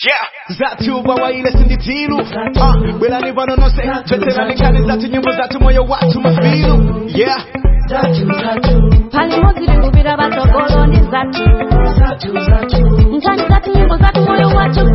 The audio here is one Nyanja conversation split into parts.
Yeah. Zatu bawaile sinditilu uh, Belani vano nose Veterani kani zatu nyimbo zatu moyo watu mafilu Yeah pali modzi tikupita patsogoloni zathu nkhani zathu nyimbo zathu moyo wathu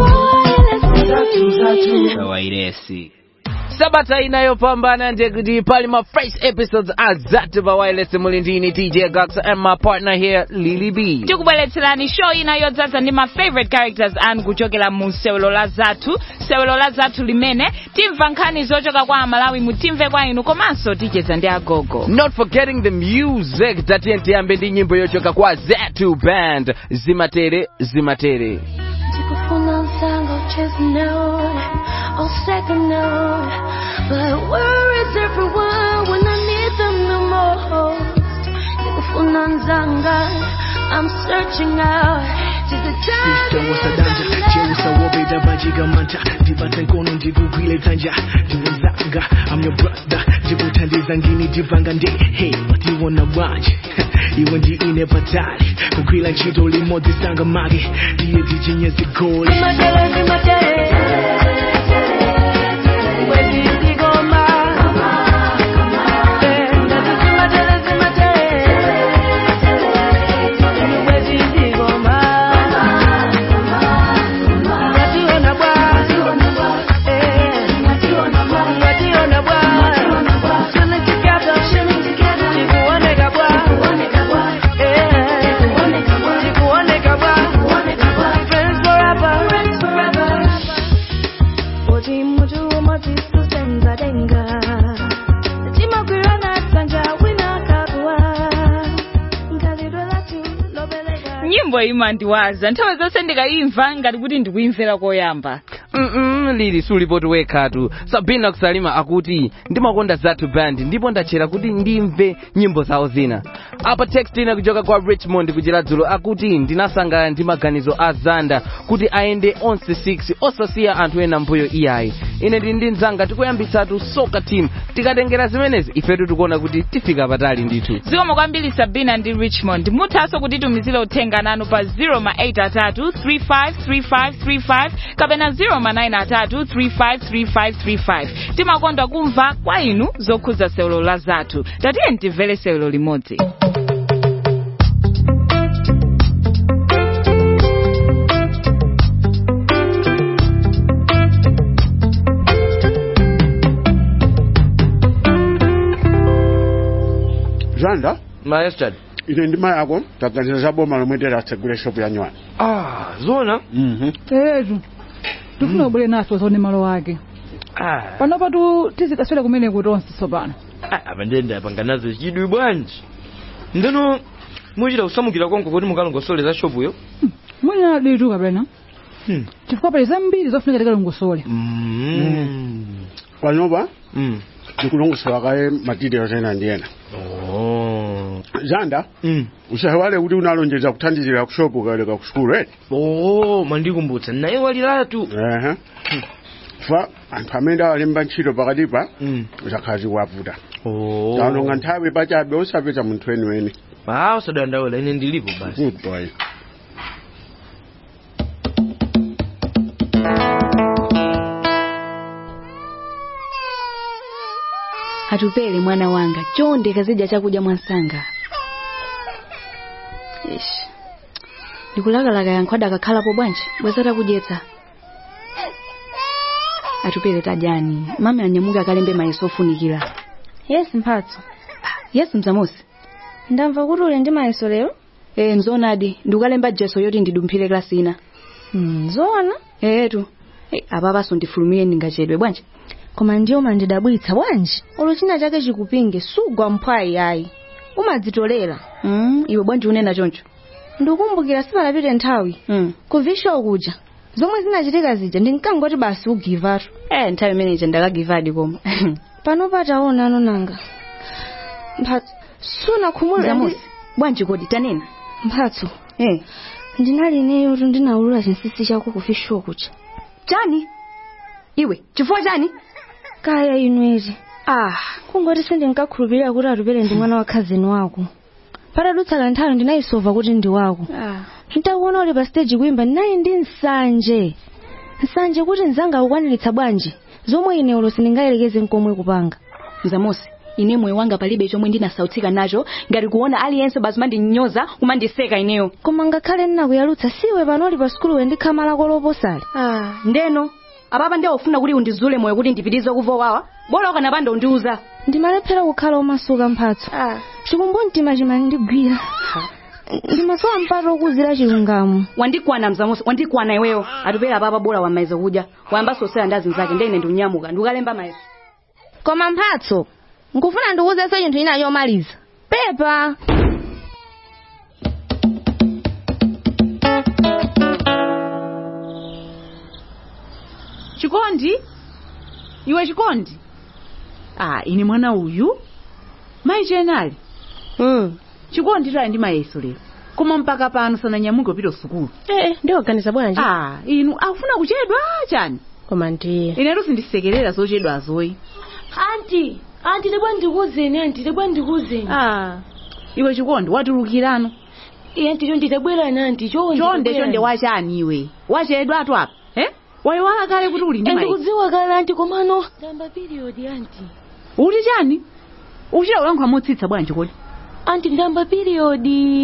wairesi sabata inayopambana ndekuti pali ma fresh episodes azatu pa wireless muli ndini dj gax and my partner here lily b tikubweretserani show ina yodzaza ndi ma favorite characters anu kuchokera mu sewelo la zathu sewelo la zathu limene timva nkhani zochoka kwa amalawi mutimve kwa inu komanso ticheza ndi agogo not forgetting the music tatiye tiyambe ndi nyimbo yochoka kwa zatu band zimatere zimatere tikufuna msango ucheze note or second note but where is everyone when I need them the most tikufuna mzanga I'm searching out just the time Sister wasadanja cheusa wobeda bajigamanta ndibata nkono ndikugwile tanja ndiwezanga I'm your brother ndikuthandiza ngini ndivanga ndi hey watiwona bwanje iwe ndi ine patali kugwila ntchito limodzi sanga mage ndiye ndichinye zigoli Zimatere, zimatere. Wezi zigoma. Eh, ndazi zimatere, zimatere. Wezi zigoma. Ngationa bwa. Eh, ngationa bwa. Chilling together. Tikuoneka bwa. Eh, tikuoneka bwa. Friends forever. Oti mutu umati susenza denga Timagwirana sanja wina kabua Nkalidwe latu lobeleka nyimbo imandiwaza nthawi zonse ndikayimva ngati kuti ndikuyimvera koyamba Mm-mm, lili sulipoti wekhatu sabina kusalima akuti ndimakonda zatu band ndipo ndachera kuti ndimve nyimbo zawo zina apa text ina kuchoka kwa richmond kuchira dzulo akuti ndinasangala ndi maganizo a zanda kuti ayende onse 6 osasiya anthu ena mbuyo iyayi ine ndi ndi mzanga tikuyambitsatu soka team tikatengera zimenezi ifetu tikuona kuti tifika patali ndithu zikomo kwambiri sabina ndi richmond muthanso kutitumizira uthenga nanu pa 0 ma 8 atatu 353535 kapena 0 ma 9 atatu 353535 timakondwa kumva kwa inu zokhudza sewelo la zathu tatiye timvere sewelo limodzi zanda maestad ine ndima yako taganiza za boma lomwe tilatsegule shopu ya nywani ah zona Mhm. teretu tifuna kubwere naso zone malo ake ah panopa tu tizikaswera kumene kuti onse tsopano ah, apa ndende apanga nazo chidwi bwanji ndeno muchita kusamukira konko kuti mukalongosole za shopuyo mwina ditu kapena Hmm. chifukwa pali zambiri zofunika tikalongosole mm. panopa mm. ndikulongosola kaye materials ena ndi ena oh. zanda mm. usaiwale kuti unalonjeza kuthandizira ku shopu kaleka ku skulu eti oh mandikumbutsa naye waliratu ehe fa anthu amene awalemba ntchito pakatipa mm. zakhazi wavuta oh. taononga nthawi pachabe osapeza munthu weniweni ah usadandaula ine ndilipo basi good boy atupele mwana wanga chonde kazidya chakudya mwansanga ish ndikulakalaka yankhwada akakhalapo bwanji bwezata kudyetsa atupele tadyani mami anyamuka akalembe mayeso ofunikira Yes mphatso yes mzamosi ndamva kuti uli ndi mayeso lero ee mzoonadi ndikukalemba jeso yoti ndidumphire klasi ina Hmm, zoona eetu hey, apapaso ndifulumire ndingachedwe bwanji koma ndiyo mandidabwitsa bwanji olo china chake chikupinge sugwa mphwayi ayi umadzitolera mm, iwe bwanji unena choncho ndikukumbukira sipanapite nthawi mm. kuvisha ukuja zomwe zinachitika zija ndinkangoti basi ugivatu eh nthawi imeneyi ndakagivadi koma pano pataona anonanga mphatso sunakhumulira ndi mzamosi bwanji kodi tanena mphatso eh ndinali ineyo tu ndinaulula chinsinsi chako kufisha ukuja chani iwe chifukwa chani kaya inweti ah kungoti sindinkakhulupirira kuti atupele ndi mwana wa khazini wako patadutsa kanthawi ndinayisova kuti ndi wako ah ntakuona uli pa stage kuimba ndinali ndi nsanje nsanje kuti mzanga akukwaniritsa bwanji zomwe ine ulo sindingayelekeze nkomwe kupanga mzamosi ine moyo wanga palibe chomwe ndinasautsika nacho ngati kuona aliyense basi mandinyoza kumandiseka ineyo koma ngakhale ndinakuyalutsa siwe panoli pa sukuluwe ndikhala lako loposali ah, ndeno apapa ndi aufuna kuti undizule moyo kuti ndipitize kuvowawa bora ukanapanda undiuza ndimalephera kukhala omasuka mphatso chikumbumtima chimandigwira ndimasowa mpata okuzira chilungamo wandikwana mzamosi wandikwana iweyo atupera apapa bora wamaiza kudya wayamba sosera ndi azinzake ndene ndiunyamuka ndikukalemba mayeso koma mphatso nkufuna ndikuwuzenso chinthu china chomaliza pepa chikondi iwe chikondi ah ine mwana uyu mayi chenali mm. chikondi tali ndi mayeso lero koma mpaka pano sananyamuke upita sukulu eh ndiyoganiza bwanji ah inu akufuna kuchedwa chani koma ndiye inetu sindisekerera zochedwa azoyi anti anti ndibwa ndikuwuzeni anti ndibwa ndikuwuzeni ah iwe chikondi watulukirano iye anti chonde tabwerani anti chonde chonde chonde wachani iwe wachedwa atu apa eh wayiwala kale kuti uli ndi mayi ndikudziwa kale anti komano tamba period anti uli chani uchita ulankhula motsitsa bwanji kodi anti ndamba period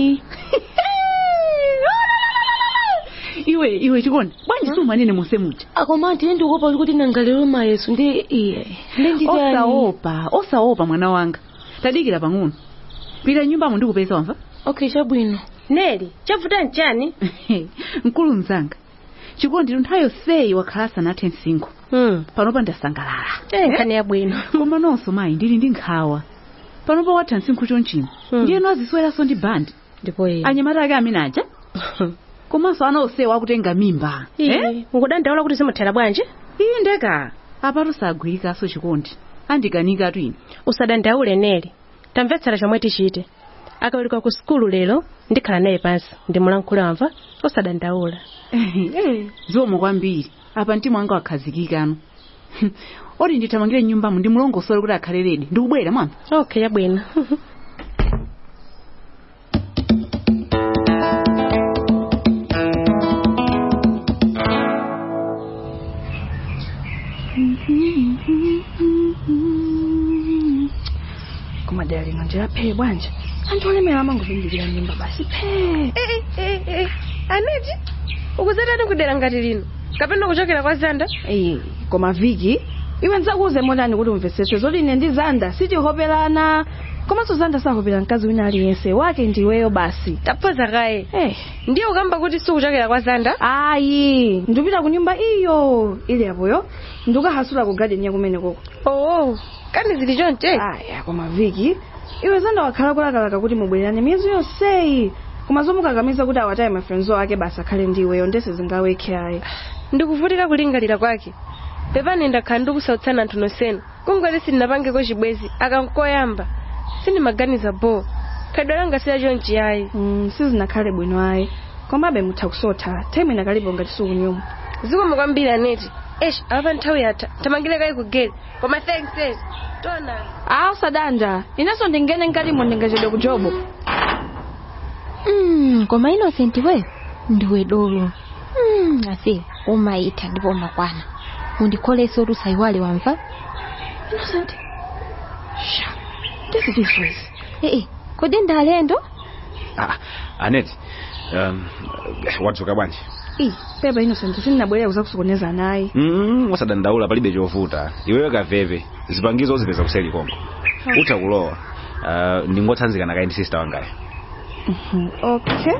iwe iwe chikondi bwanji sumanene monse muja akoma anti ine ndikuopa kuti nangalero mayeso ndi iye ndi nditani osaopa osaopa mwana wanga tadikira pang'ono pita nyumbamo ndikupeza wamva okay chabwino neli chavuta nchani mkulu mzanga chikondi nthawi yonseyi wakhala sanathe msinkhu hmm. panopa ndasangalala eh nkhani yabwino koma nonso mayi ndili ndi nkhawa panopa watha msinkhu chonchino Hmm. ndiyeno azisweranso ndi bandi ndipo iye anyamata ake amene aja komanso ana onsewa akutenga mimba iye ukudandaula kuti zimuthera bwanji iyi ndeka apatu sagwirikaso chikondi andikanikatu ine usadandaule neli tamvetsera chomwe tichite akaweruka ku sukulu lero ndikhala naye pansi ndimulankhule wamva usadandaula zikomo kwambiri apa mtima wanga wakhazikikano oti ndithamangire nyumbamo ndimulongosole kuti akhale redi ndikubwera mwamva okay yabwino koma dera lino ndilaphe bwanji anthu olemera amangopimbirira nyumba basi phe aneti ukuzatani kudera ngati lino kapena kuchokera kwa zanda Eh, koma viki iwe ndidzakuuze motani kuti umvetsetse zoti ine ndi zanda sitihoperana komanso zanda sahopera mkazi wina aliyense wake ndiweyo basi taphoza kaye eh. ndiye ukamba kuti sikuchokera kwa zanda ayi ndipita ku nyumba iyo ili apoyo ndikahasula ku gadeni yakumene koko oo kani zili chonche aya koma viki iwe zanda wakhala kulakalaka kuti mubwererane miyezo yonseyi koma zomukakamiza kuti awataye mafrenzo ake basi akhale ndiweyo ndese zingawekhe ayi ndikuvutika kulingalira kwake pepani ndakhala ndikusautsana anthu nonsenu kungoti sindinapangeko chibwezi akankoyamba sindimaganiza bo khadwa langa sila chonchi ayi mm, sizinakhale bwino ayi komabe mutha kusotha time inakalipo ngati sikunyuma zikomo kwambiri aneti esh apa nthawi yatha tamangire kayi kugere koma thanks eh tona a usadanda inenso ndingene mkatimo ndingachedwe ku jobo Mm, koma innocent weyo ndiwe dolo mm, ase umaitha ndipo umakwana undikholese kuti usayiwale wamva innocent sha this is this ways ee kodi ndalendo ah, aneti um, wadzuka bwanji i pepa innocent sindinabwerera kuzakusokoneza nayi mm, wasadandaula palibe chovuta iweyo kaveve zipangizo uzipeza kuseli konko utha kulowa uh, ndingotsanzikana kayi ndi sister wangayo Mhm, okay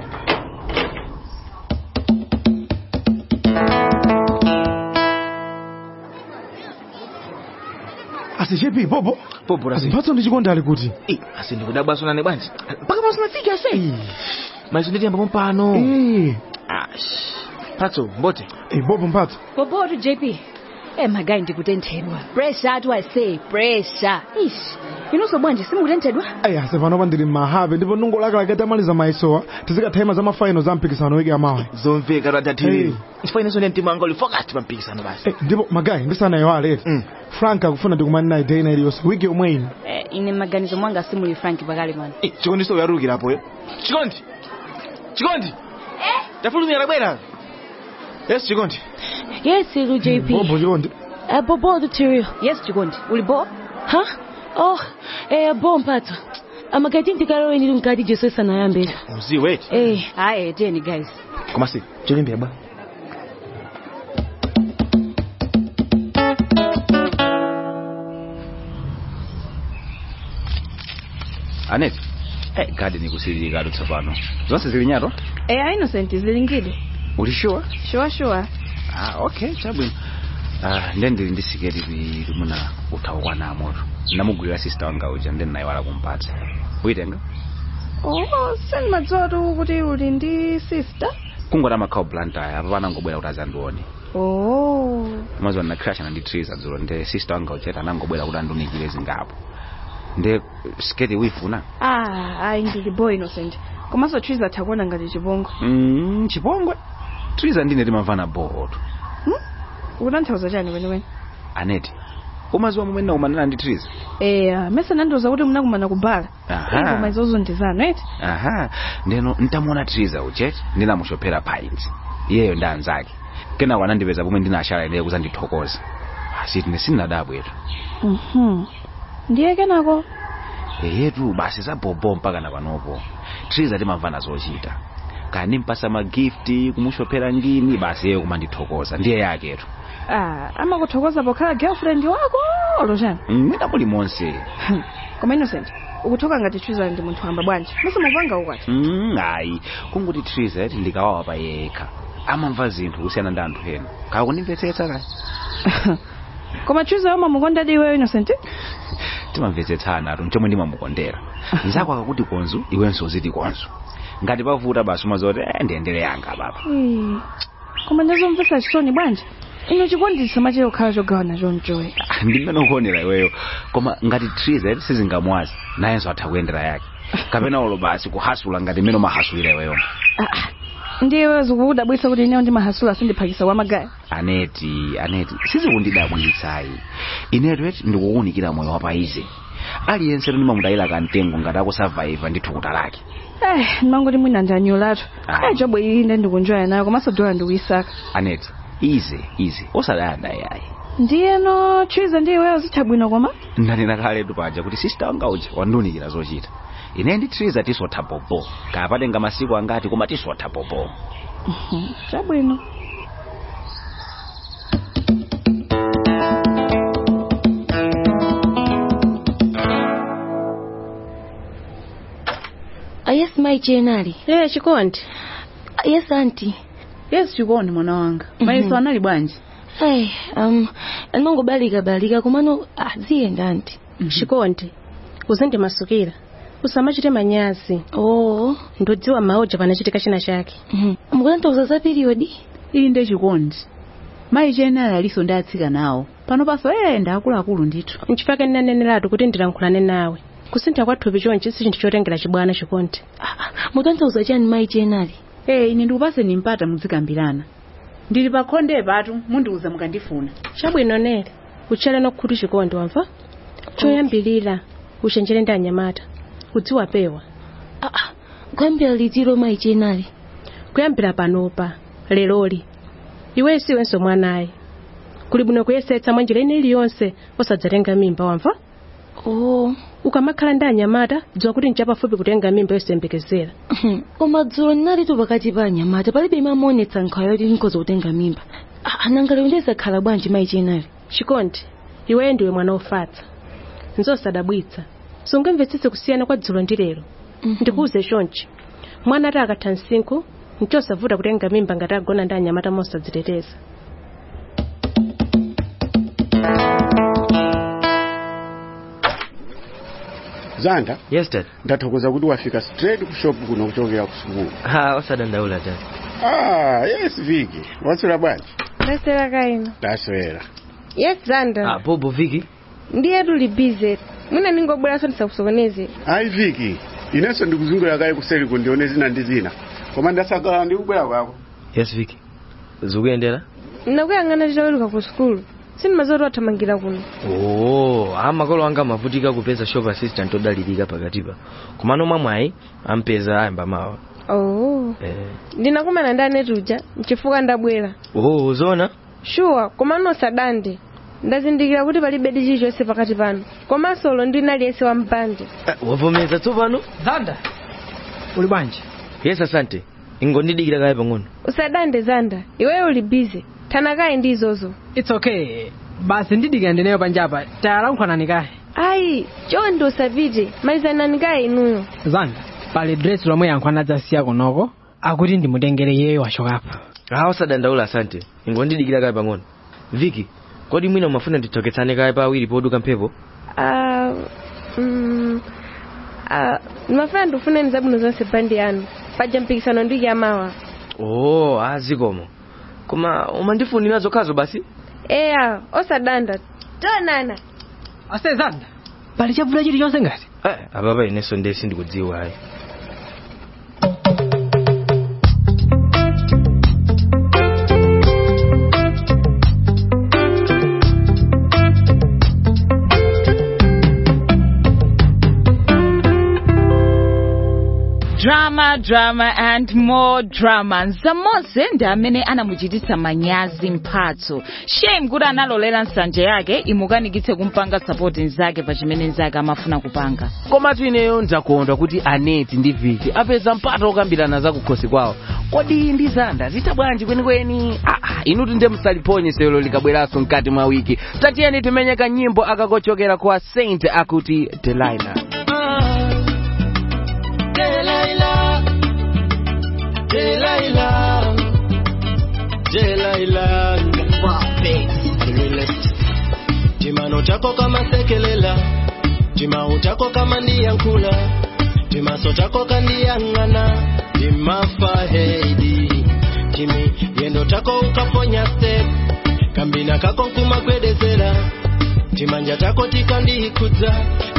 asichepi popo popo rasi mphatso ndi chikondi ali kuti Eh, asi ndikudabwaso nane bwanji mpaka pano sinafika ase maizo nditiyamba pano Eh, Ash. mphatso mbote eh, popo mphatso popotu jp e magayi ndikutenthedwa pressure atu i say pressure ish inonso bwanji simukutenthedwa ayi ase panopa ndili mmahape ndipo ndingolakalaka tamaliza mayesowa tizikathayima za mafaino za mpikisano wiki amawa zomveka Hey. tatathiri chifukwa inenso ndi mtima wanga uli focused pa mpikisano basi Eh, ndipo magayi ndisanayiwale frank akufuna ndikumani naye day ina iliyonse wiki yomwe ino eh, ine maganizo mwanga simuli frank pakale pano Eh, chikondi so uyarukirapoyo chikondi chikondi tafulumira bwera yes chikondi Yes, Ilu JP. Bobo chikondi. Uh, Bobo the Terrio. Yes, chikondi. Uli bo? Huh? Oh, eh, bo mphatso. Amakati ntikalowe ndili mkati Jesu sanayambira. Mzi wait. Eh, Aye, teni guys. Koma si, cholimbia ba. Anet. Eh, garden ikusilika tsopano. Zonse zili nyato? Eh, innocent zilingide. Uli sure? Sure sure. Ah, okay, chabwino. Ah, ndiye ndili ndi siketi li muna uthawa na moto. Ndamugwira sister wanga uja ndiye naye wala kumpatsa. Uyitenga? Oh, sendimadziwa tu kuti uli ndi sister. Kungota makhawu blunt aya apa panangobwera kuti azandione. Oh. Mwazi wana crash na nditriza dzulo ndiye sister wanga uja anangobwera kuti andunikire zingapo. Ndiye siketi wifuna? Ah, ayi ndili boy innocent. Komanso triza takuona ngati chipongwe. Mm, chipongwe. Triza ndine timamvana bohoto. Ukutanthauza chani kwenikweni? Aneti. Umaziwa momwe ndinakumanana ndi Triza? Eh, mesa nandiuza kuti munakumana kubala. Aha. Ingoma izozo ndizano eti. aha ndeno ntamuona triza ucheti ndinamushophera pints iyeyo ndi anzake kena wanandipeza pomwe ndinashala ineyo kuzandithokoza asi tine sinnadabwetu Mhm. Ndiye kenako. eyetu basi zabobo mpaka na panopo triza timamvana zochita kani mpasa magifti kumushophera ngini basi iyeyo kumandithokoza ndiye yaketu Ah, amakuthokoza pokhala girlfriend wako olo chani? mwina muli monse Koma innocent. Ukuthoka ngati triza ndi munthu wamba bwanji. Mesa mupanga ukwati. Mm, ayi kunguti triza yati ndikawawa pa yekha amamva zinthu kusiyana ndi anthu ena kakundimvetsetsa kaya Koma triza yoma mukonda iweyo innocent? timamvetsetsana atu mchomwe ndimamukondera nzako akakuti konzu iwenso uziti konzu ngati pavuta basi umazoti eh, ndiyendere yanga baba Eh. Koma ndazomvetsa chisoni bwanji. Ino chikondisa machero khala chogawana chonchowe. ndimene ukuonera iweyo koma ngati triza sizingamwazi nayenso atha kuyendera yake kapena olo basi kuhasula ngati mmene umahasulira iweyo Ndiye zikudabwitsa kuti ineyo ndimahasula sindiphakisa kwa magaya. aneti aneti sizikundidabwitsayi inetu eti ndikukuwunikira moyo wapaize aliyense ndimamudayira kamtengo ngati akusavaiva ndi thukuta lake Eh, ndimangoti mwina ndanyulatu. Ah. Eh, jobo iyi ndi ndikunjoya nayo komanso dola ndikuyisaka. aneti ize ize osadayanda yayi Ndiyeno triza ndi iweyo zitha bwino koma? ndanena kaletu paja kuti sista wanga uja wandiunikira zochita ine ndi triza tisotha popo kapatenga masiku angati koma tisotha popo Mhm, Chabwino. Ah, yes, my jenali. Eh, chikondi. Ah, yes, auntie. Yes, chikondi mwana wanga. Maiso anali bwanji? Hey, um, anongobalika balika komano ah, ziyenda auntie. Chikondi. Uzindimasukira. Usamachite manyazi. Oh. Ndodziwa maoja panachitika china chake. Mhm. Mukutanthauza za period? Iyi ndi chikondi. Mayi jenali aliso ndi atsika nawo. Pano paso enda akuluakulu ndithu. Nchifake ndinaneneratu kuti ndilankhulane nawe. kusintha kwa thupi chonchi si chinthu chotengera chibwana chikondi. mutanthauza chani mayi jenali? Eh, ine ndikupaseni mpata muzikambirana. ndili pakhonde patu mundiuza mukandifuna. chabwino nere utchale nokhutu chikondi wamva choyambilira uchenjere ndi anyamata kudziwa pewa kuyambira litiro mayi jenali kuyambira panopa leloli iwe siwenso mwanayi kuli bwino kuyesetsa mwa njira ine iliyonse osadzatenga mimba wamva oh. ukamakhala ndi anyamata dziwa kuti nchapafupi kutenga mimba yosayembekezera koma dzulo ndinalitu pakati pa anyamata palibe imamuonetsa nkhawa yoti ndinkoza kutenga mimba nanga lero ndizakhala bwanji mayi jenali chikondi iweyo ndiwe mwana ofatsa nzosadabwitsa sungamvetsetse kusiyana kwa dzulo ndi lero ndikuuze chonchi mwana ati akatha msinkhu nchosavuta kutenga mimba ngati agona ndi anyamata mosadziteteza zanda yes dad ndathokoza kuti wafika straight ku shop kuno kuchokera ku sukulu ha osadandaula dad ah yes viki waswera bwanji ndaswera kaino ndaswera yes zanda ah bobo viki ndiye tuli bize mwina ningobweranso ndisakusokoneze ayi viki inenso ndikuzungulira kayi kuseri kundione zina ndi zina koma ndasakala ndikubwera kwako yes viki zikuyendera ndakuyang'ana titaweruka ku sukulu sindimazoti wathamangira kuno oh amakolo anga amavutika kupeza shop assistant odalirika pakatipa komano mwamwayi ampeza ayamba mawa oh eh. ndinakumana ndi aneti uja nchifukwa ndabwera oh zona shuwa koma nosadande ndazindikira kuti palibe chilichonse pakati panu komanso ulo ndina aliyense wa mpande wavomeza tsopano zanda uli bwanji yes asante ingondidikira kaye pang'ono usadande zanda iweyo uli bize thanakayi ndi izozo its okay basi ndidikira ndineyo panjapa tayalankhwanani kaye ayi chonde usapite malizanani kaye inuyo zanda pali dress lomwe yankhwana adzasiya kunoko akuti ndimutengere yeyo wachokapa ah usadandaula asante ingondidikira kaye pang'ono viki kodi mwina umafuna tithoketsane kaye pawiri poduka mphepo Ah, mm, ah, ndimafuna ndikufuneni zabwino zonse bandi yanu paja mpikisano ndi chamawa oh azikomo koma umandifunira zokhazo basi eya osadanda tonana ase zanda pali chavula chilichonse ngati eh, apapa inenso ndiye sindikudziwa ayi drama drama and more drama nzamonse ndi amene anamuchititsa manyazi mphatso shame kuti analolera nsanje yake imukanikitse kumpanga sapoti nzake pa chimene nzake amafuna kupanga komatu ineyo ndakondwa kuti aneti ndi viki apeza mpata okambirana za kukhosi kwawo kodi ndi zanda zita bwanji kwenikweni aa inutu nde musaliphonye sewelo likabweranso mkati mwa wiki tatiyeni timenye kanyimbo akakochokera kwa saint akuti delilah Delilah, Delilah, Delilah, timano chako kama sekelela timau chako kama ndiyankula timaso chako kandiyang'ana timafahedi timi yendo chako ukaponya step kambina kako nkumagwedezera timanja chako tikandikudza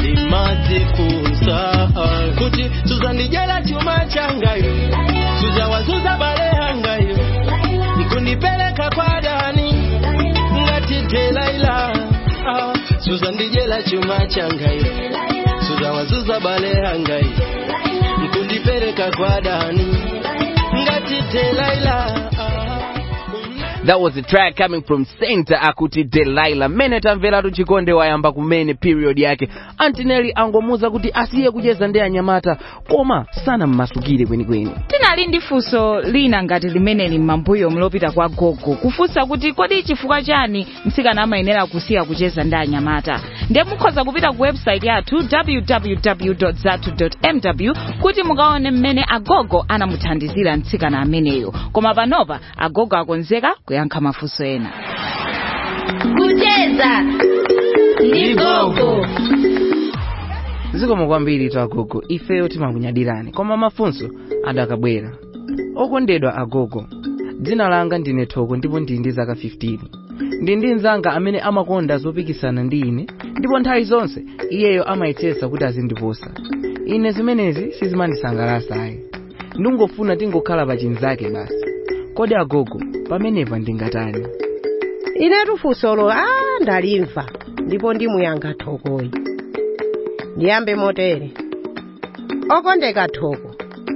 limadzifunsa kuti suzandijela chuma changayo suzawazuza balehangayo ikundipeleka kwa dani ngati delaila ah, suzandijela chuma changayo suzawazuza balehangayo ikundipeleka kwa dani ngati delaila That was the track coming from Saint akuti Delilah. Mene tamveratu chikonde wayamba kumene period yake. Antineli angomuza kuti asiye kucheza ndi anyamata koma sana mmasukire kwenikweni. tinali ndi funso lina ngati limeneli m'mambuyo mlopita kwa gogo kufunsa kuti kodi chifukwa chani mtsikana amayenera kusiya kucheza ndi anyamata ndiye mukhoza kupita ku website yathu www zatu mw kuti mukaone mmene agogo anamuthandizira mtsikana ameneyo koma panopa agogo akonzeka kuyankha mafunso ena kucheza ndi gogo zikomo kwambiri tu agogo ifeyo timakunyadirani koma mafunso adakabwera okondedwa agogo dzina langa ndine thoko ndipo ndili ndi zaka 15 ndi ndi mnzanga amene amakonda zopikisana ndi ine ndipo nthawi zonse iyeyo amayetsetsa kuti azindiposa ine zimenezi sizimandisangalatsa ayi ndingofuna tingokhala pa chinzake basi kodi agogo pamenepa ndingatani inetu funsolo a ndalimva ndipo ndimuyankha thokoyi ndiyambe motere okondeka thoko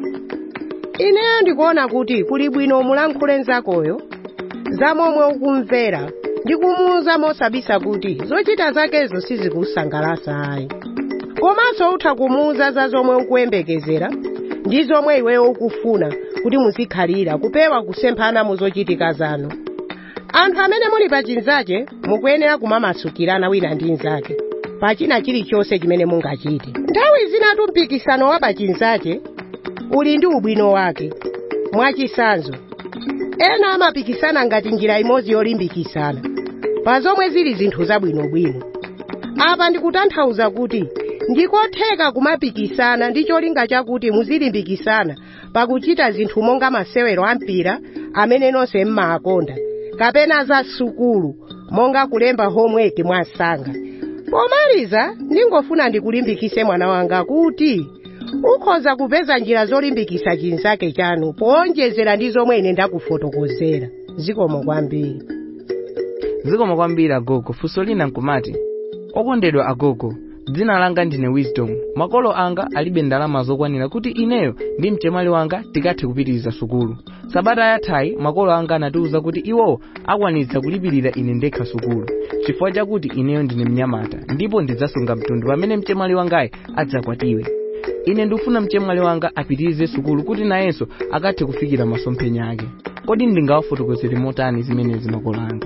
ineyo ndikuona kuti kuli bwino mulankhule nzakoyo za momwe ukumvera ndi kumuwuza mosabisa kuti zochita zakezo sizikusangalatsa ayi komanso utha kumuwuza za zomwe ukuyembekezera ndi zomwe iweyo ukufuna kuti muzikhalira kupewa kusemphana mu zochitika zanu anthu amene muli pa chinzake mukuyenera kumamasukirana wina ndi mnzake pa china chilichonse chimene mungachite nthawi zinatu mpikisano wa pa chinzake uli ndi ubwino wake mwachisanzo ena amapikisana ngati njira imodzi yolimbikisana pa zomwe zili zinthu zabwinobwino apa ndikutanthauza kuti ndikotheka kumapikisana ndi cholinga chakuti muzilimbikisana pakuchita zinthu monga masewero ampira amene nonse mmaakonda kapena za sukulu monga kulemba homework mwasanga pomaliza ndingofuna ndikulimbikise mwana wanga kuti ukhoza kupeza njira zolimbikisa chinzake chanu powonjezera ndi zomwe ine ndakufotokozera zikomo kwambiri zikomo kwambiri agogo funso lina nkumati okondedwa agogo dzina langa ndine wisdom makolo anga alibe ndalama zokwanira kuti ineyo ndi mchemwali wanga tikathe kupitiriza sukulu sabata yathayi makolo anga anatiwuza kuti iwowo akwanitsa kulipirira ine ndekha sukulu chifukwa chakuti ineyo ndine mnyamata ndipo ndidzasunga mtundu pamene mchemwali wangayi adzakwatiwe ine ndikufuna mchemwali wanga apitirize sukulu kuti nayenso akathe kufikira masomphenya ake kodi ndingawafotokozere motani zimenezi makolo anga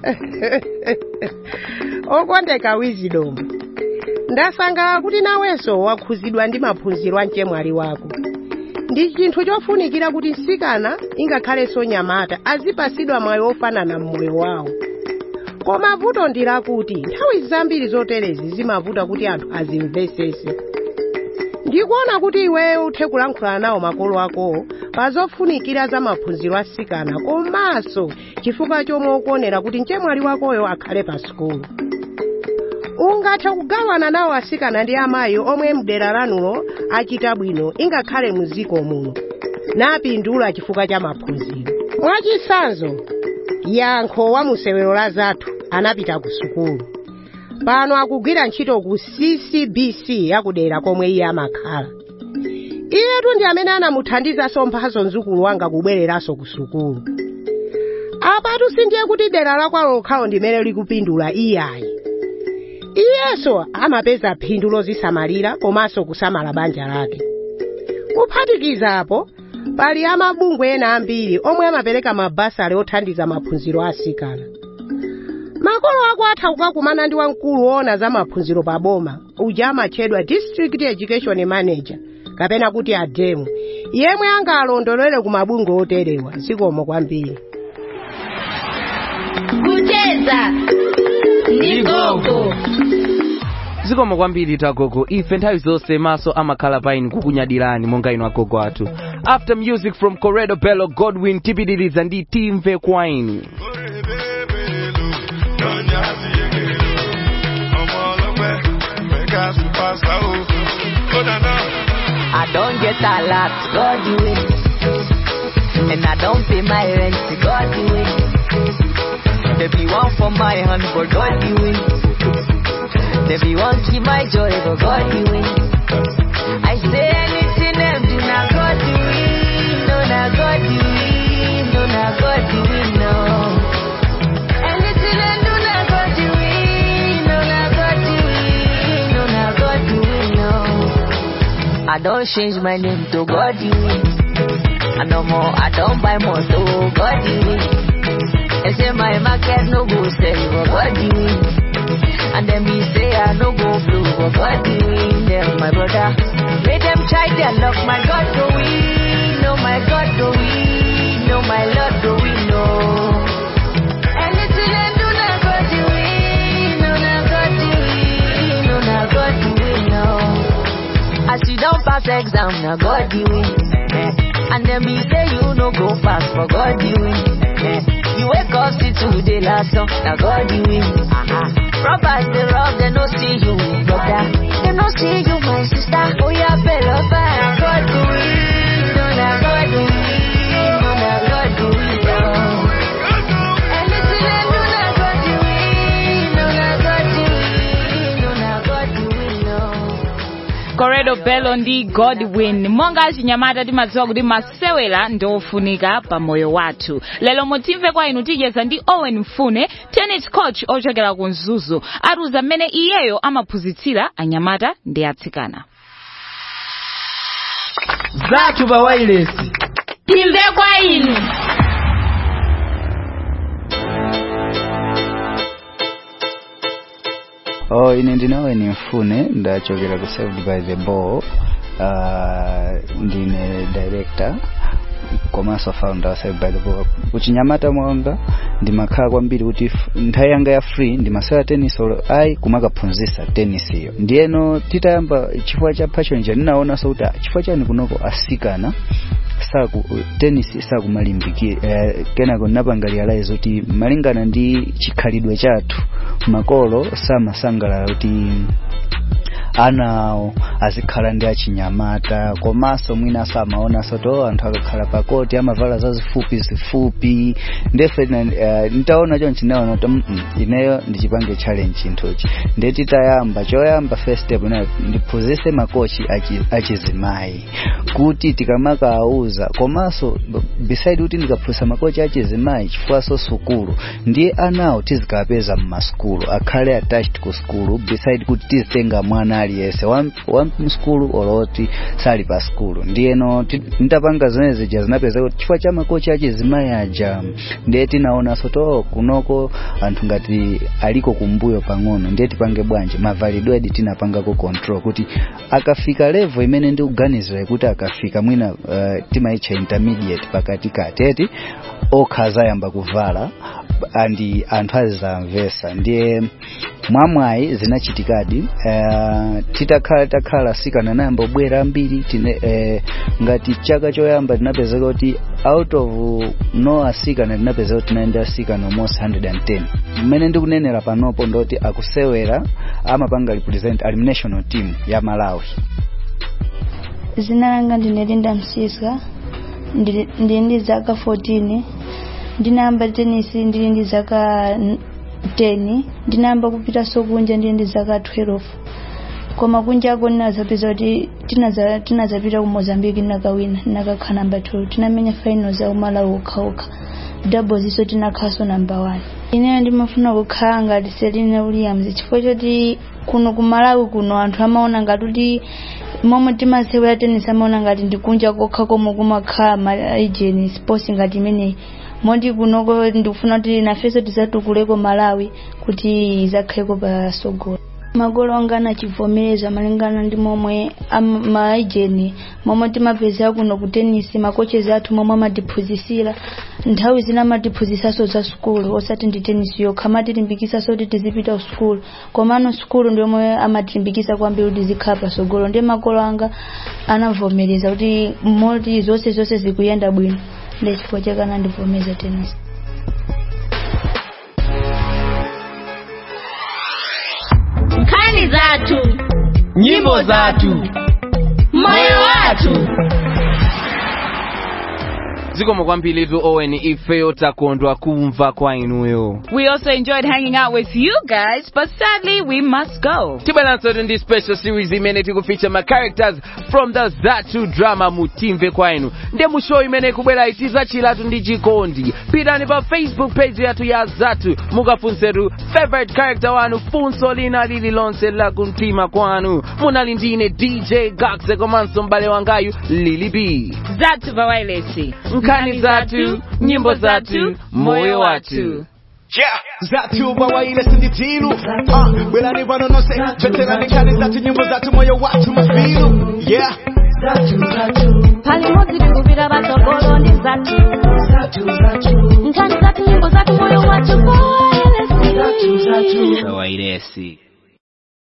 okondeka wizidomu ndasangalala kuti nawenso wakhuzidwa ndi maphunziro a mchemwali wako ndi chinthu chofunikira kuti mtsikana ingakhalenso nyamata azipasidwa mwayi ofanana mmoyo wawo koma vuto ndi lakuti nthawi zambiri zoterezi zimavuta kuti anthu azimvesese ndikuona kuti iweyo uthe kulankhula nawo makolo akowo pa zofunikira za maphunziro a mtsikana komanso chifukwa chomwe ukuonera kuti mchemwali wakoyo akhale pa sukulu ungathe kugawana nawo asikana ndi amayi omwe mdera lanulo achita bwino ingakhale muziko muno napindula chifukwa cha maphunziro mwachisanzo yankho wa musewero la zathu anapita ku sukulu pano akugwira ntchito ku ccbc yakudera komwe iye amakhala iyetu ndi amene anamuthandizanso mphaso mzukulu wanga kubwereranso ku sukulu apatu sindiye kuti dera lakwalo lokhalo ndimene likupindula iyayi iyenso amapeza phindu lozisamalira komanso kusamala banja lake kuphatikizapo pali amabungwe ena ambiri omwe amapereka mabasale othandiza maphunziro a asikana makolo ako atha kukakumana ndi wamkulu woona za maphunziro pa boma uja amatchedwa district education manager kapena kuti ademu yemwe angalondolere ku mabungwe oterewa zikomo kwambiri kucheza ndi gogo zikomo kwambiri tagogo ife nthawi zonse maso amakhala paini kukunyadirani monga inu agogo athu after music from corredo bello godwin tipitiriza ndi timve kwainu I don't get a lot, God do it. And I don't pay my rent, God do it. There be one for my hand, but God do it. There be one keep my joy, but God do it. I say anything them do, now God do it. No, now God do it. No, now God do it, no. Anything them do, now God do it. No, now God do it. No, now God do it, no. I don't change my name to God you I no more, I don't buy more to God you They say my market no go sell, but God you And then me say I no go blue, but God you Them my brother, make them try their luck, my God go win, no my God go win, no my Lord go win, no. Anything they do, now God do it, no now God do it, no now God do it, no. As you don't pass exam, now God you win. Eh. And then me say you no go pass, but God you win. Eh. You wake up, see today last song, now God you win. Uh-huh. Robbers, they rob, they no see you, brother. They no see you, my sister. Oh yeah, better find God do it. No, now God do it. No, now God do it. No. Anything they do, now God do it. No, now God do it. No, now God do it. No. corredo bello ndi godwin monga achinyamata timadziwa kuti masewera ndiofunika pa moyo wathu lero mutimve kwa inu ticheza ndi owen mfune tennis coach ochokera ku mzuzu atiuza mmene iyeyo amaphunzitsira anyamata ndi atsikana zathu pa wailesi timve kwa inu oh ine ndine owen mfune ndachokera ku saved by the ball uh, ndine director komanso founder wa saved by the ball kuchinyamata mwanga ndimakhala kwambiri kuti f- nthawi yanga ya free ndimasewera tennis olo ayi kumakaphunzitsa tennis iyo ndiyeno titayamba chifukwa cha passion cha ndinaonanso kuti ah, chifukwa chani kunoko asikana saku tennis sakumalimbikira eh, kenako ndinapanga realize kuti malingana ndi chikhalidwe chathu makolo samasangalala kuti ana awo azikhala ndi achinyamata komanso mwinaso amaonanso to anthu akakhala pakoti amavala zazifupi zifupi ndefe uh, ntaona chonchi naona kuti mm, ineyo ndichipange challenge chinthuchi ndeti tayamba choyamba first step inayo ndiphunzise makochi achi- achizimayi kuti tikamakawauza komanso b- beside kuti ndikaphunzisa makochi achizimayi chifukwaso sukulu ndiye anawo tizikapeza mmasukulu akhale attached ku sukulu beside kuti tizitenga mwana aliyense wa wa msukulu oloti sali pa sukulu ndiyeno ti- nditapanga zimene zija zinapeza kuti chifukwa cha makochi achizimayi aja ndiye tinaonanso to kunoko anthu ngati aliko kumbuyo pang'ono ndiye tipange bwanji mavalidwe edi tinapangako control kuti akafika level imene ndikuganizira kuti akafika mwina uh, timaitcha intermediate pakati kateti okha azayamba kuvala andi anthu azizamvesa ndiye mwamwayi zinachitikadi uh, titakhala takhala sikana nayamba obwera ambiri tine uh, ngati chaka choyamba tinapezeka kuti out of no asikana tinapezeka kuti tinaenda asikana almost 110 mmene ndikunenera panopo ndoti akusewera amapanga represent ali national team ya malawi zina langa ndine linda msiska ndili ndili ndi zaka 14 ndinayamba tenisi ndili ndi zaka n- 10 ndinayamba kupitanso kunja ndili ndi zaka 12 koma kunjako ndinazapeza kuti tinaza- tinazapita ku mozambique ndinakawina ndinakakhala namba 2 tinamenya finals ya umalawi okhaokha doubles iso tinakhaso namba 1 ineyo ndimafuna kukhala ngati Serena Williams chifukwa choti kuno ku Malawi kuno anthu amaona ngati kuti momwe timasewera tennis amaona ngati ndikunja kokha komwe kumakhala ma agent sports ngati imeneyi moti kunoko ndikufuna kuti nafenso tizatukuleko Malawi kuti izakhaleko pasogolo magolo anga anachivomereza malingana ndi momwe am- maejeni momwe timapezera kuno ku tenisi makochezi athu momwe amatiphunzisira nthawi zina amatiphunzisaso za sukulu osati ndi tenisi yokha amatilimbikitsaso kuti tizipita ku sukulu komano sukulu ndi omwe amatilimbikitsa kwambiri kuti zikhala pasogolo ndiye magolo anga anavomereza kuti moti zonse zonse zikuyenda bwino ndiye chifukwa chake anandivomereza tenisi nkhani zathu nyimbo zathu moyo wathu zikomo kwambiritu owen ifeyo takondwa kumva kwa inuyo We also enjoyed hanging out with you guys, but sadly we must go. tibweranso ndi special series imene tikufeature ma characters from the zatu drama mutimve kwa inu ndi mu show imene ikubwera itizachiratu ndi chikondi pitani pa facebook page yathu ya zatu mukafunsetu favorite character wanu funso lina lililonse la kumtima kwanu munali ndine dj gaxe komanso mbale wangayu lili b Zatu Bawailesi. nkhani zathu nyimbo zathu moyo wathu Yeah, zatu bawaile sinditilu uh, bwelani pano nonse choterani nkhani zathu nyimbo zathu moyo wathu mafilu yeah palimodzi tikupita patsogolo ndi zathu nkhani zathu nyimbo zathu moyo wathu kwa elesi Bawailesi.